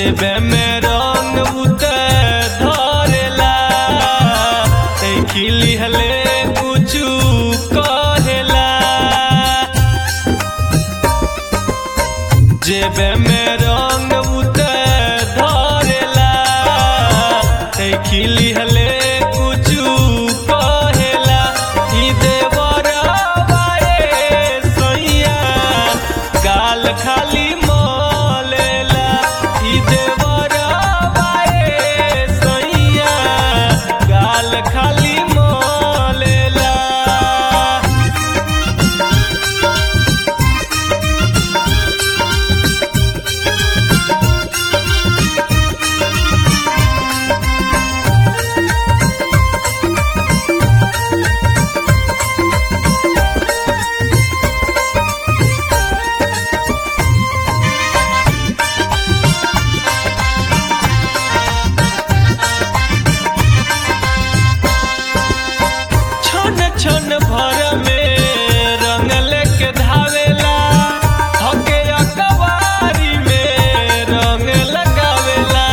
जेबे में रंग उते धरेला खिली हले कुछु कहेला जेबे में रंग उते धरेला खिली हले कुछु कहेला ई देवरवा ए सैया गाल खाली मलेला ई देवरवा ए सैया गाल खाली मलेला छन छन भर में रंग लेके धावेला हके अकवारी में रंग लगावेला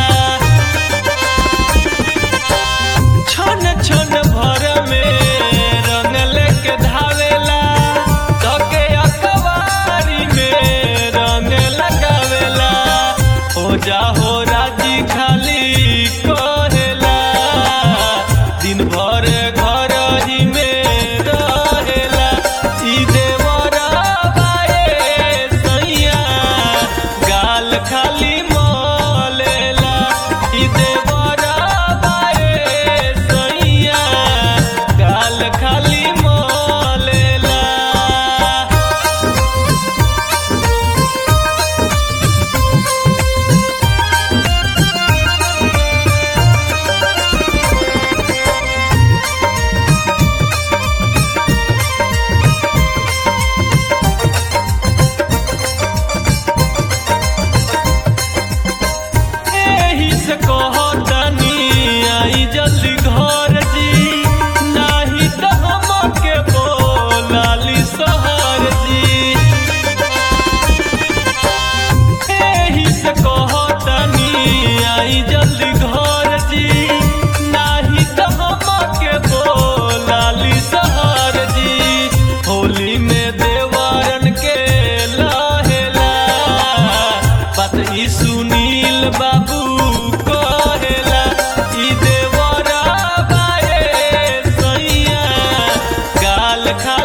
छन छन भर में रंग लेके धावेला हके अकवारी में रंग लगावेला हो जा हो राजी खाली कहेला दिन भर घर ही में रहेला ई देवरवा ए सैया गाल खाली मलेला ई देवरवा ए सैया गाल खाली मलेला एही से कहतनी आई जल्दी घर जी नाही त हमके बोलाली सहर जी एही से कहतनी आई जल्दी घर जी नाही त हमके बोलाली सहर जी होली में देवारन के लहेला बात ई सुनील बाबू कहेला ई देवरा बाए सैया गाल खा